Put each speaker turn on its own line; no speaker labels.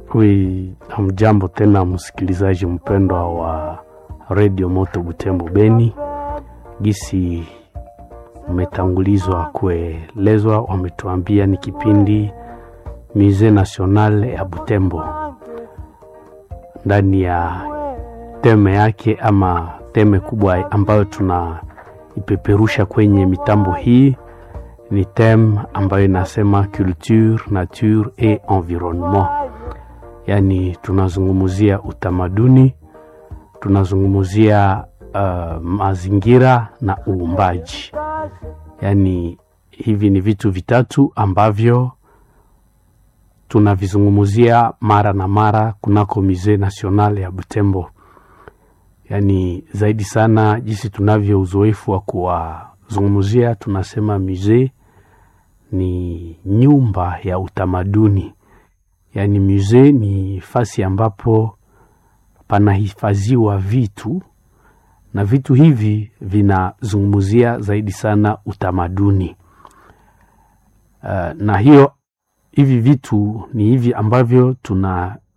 Wi, hamjambo tena msikilizaji mpendwa wa redio Moto Butembo Beni. Gisi umetangulizwa kuelezwa, wametuambia ni kipindi Musee National ya Butembo, ndani ya teme yake ama teme kubwa ambayo tunaipeperusha kwenye mitambo hii ni teme ambayo inasema culture, nature et environnement yaani tunazungumzia utamaduni, tunazungumzia uh, mazingira na uumbaji. Yaani hivi ni vitu vitatu ambavyo tunavizungumzia mara na mara kunako Musee National ya Butembo. Yaani zaidi sana jinsi tunavyo uzoefu wa kuwazungumzia, tunasema musee ni nyumba ya utamaduni yaani musee ni fasi ambapo panahifadhiwa vitu na vitu hivi vinazungumzia zaidi sana utamaduni. Uh, na hiyo hivi vitu ni hivi ambavyo tuna